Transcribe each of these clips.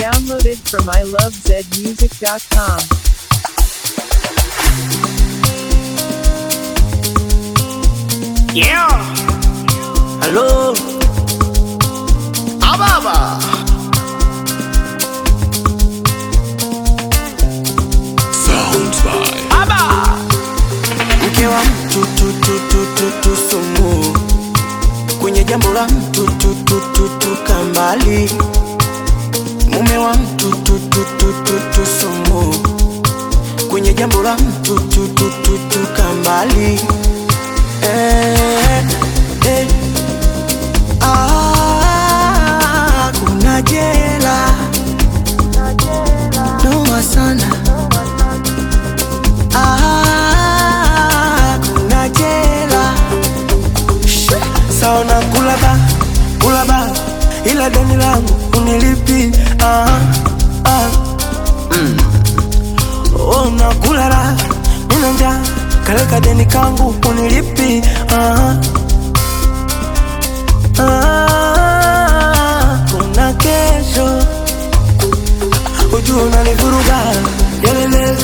Downloaded from ilovezmusic.com. Yeah. Hello. Ababa. Sounds by Aba. Mke wa mtu tu tu tu tu tu sumu kwenye jambo la mtu tu tu tu tu kambali mume wa mtu tu tu tu tu tu sumu kwenye jambo la mtu tu tu tu tu kambali eh, eh. Ah, kuna jela noma sana Ah, kuna jela Shh, saona kula ba kula ba ila deni langu unilipi ah, ah. Mm. Oh, nakula raha nina njaa kaleka deni kangu unilipi ah, ah. kuna kesho ujua unanivuruga yelele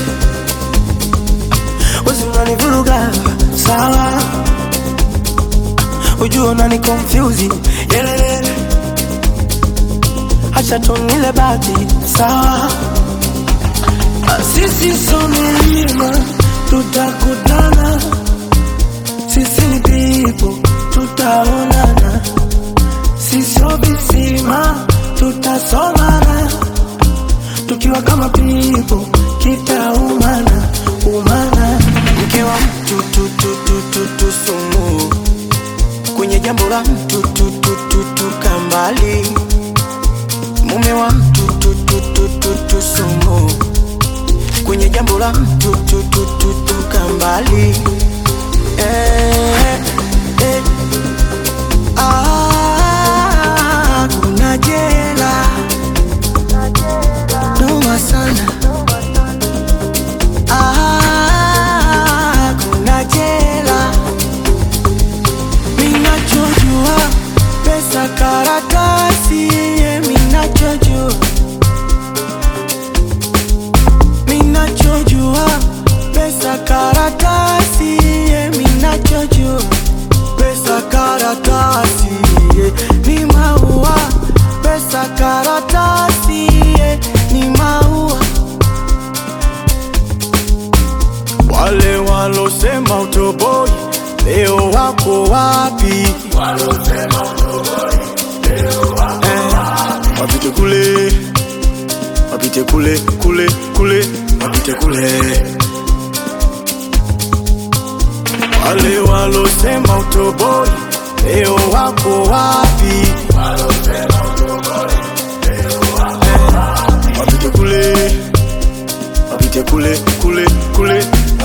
wezi unanivuruga sawa ujua unani confuse yelele hacha tunile bati sawa Ah, sisi so milima tutakutana sisi ni pipo tutaonana sisio visima tutasomana tukiwa kama pipo kitaumana umana mke wa mtu tu tu tu tu tu sumu kwenye jambo la mtu tu tu tu tu kambali mume wa mtu tu tu tu tu tu sumu kwenye jambo la mtu tu tu tu tu kambali eh, eh. Ah, kuna jela noma sana Ah, kuna jela minachojua pesa karatasi ye minachojua minachojua pesa karatasi ye minachojua pesa karatasi ye ni maua pesa karatasi ye ni maua wale walosema utoboi leo wako wapi Eh, wapite kule wapite kule kule kule wapite kule wale walosema utoboi leo wako wapi Eh, wapite kule wapite kule kule kule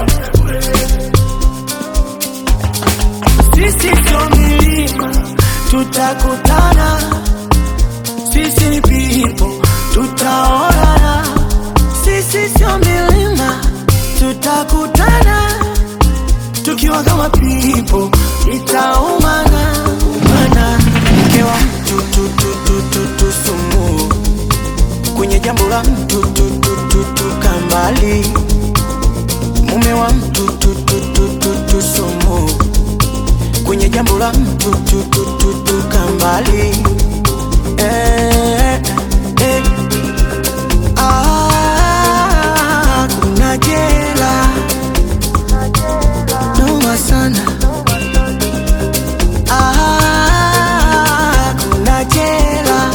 sisi sio milima tutakutana sisi ni pipo tutaonana sisi sio milima tutakutana tukiwa kama pipo itaumana umana mke wa mtu tu tu tu tu tu sumu kwenye jambo la mtu tu tu tu tu kambali mume wa mtu tu tu tu tu tu sumu kwenye jambo la mtu tu tu tu tu kambali eh, eh. Ah, kuna jela noma sana Ah, kuna jela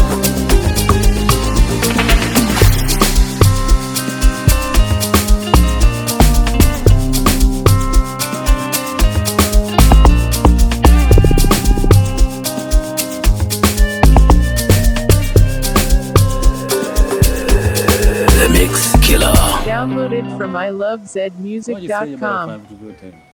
The Mix Killer. Downloaded from Ngoja sije baada ya ilovezmusic.com. kufanya vitu vyote